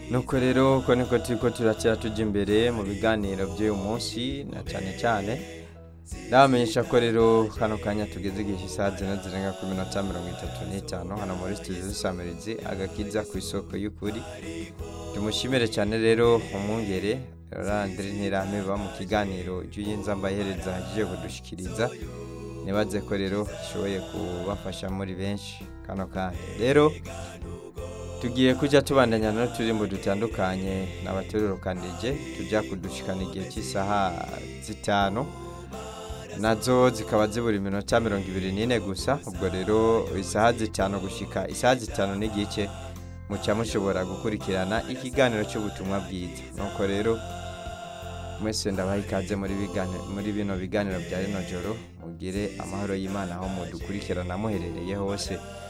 nuko rero uko niko turiko turakira tujya imbere mu biganiro by'uyu munsi na cyane cyane ndabamenyesha ko rero kano kanya tugeze igihe isaha zine zirenga ku minota mirongo itatu n'itanu hano muri studio z'isamirizi agakiza ku isoko y'ukuri tumushimire cyane rero umwungere randire ntiramiba mu kiganiro cy'uyinza mbahereza agiye kudushikiriza nibaze ko rero ishoboye kubafasha muri benshi kano kanya rero tugiye kujya tubandanya n'uturimbo dutandukanye n'abaterurukanije tujya kudushikana igihe cy'isaha zitanu nazo zikaba zibura iminota mirongo ibiri n'ine gusa ubwo rero isaha zitanu gushika isaha zitanu n'igice muca mushobora gukurikirana ikiganiro cy'ubutumwa bwiza nuko rero mwese ndabaha ikaze muri bigani- muri bino biganiro bya rino joro mugire amahoro y'imana aho mudukurikirana muherereye hose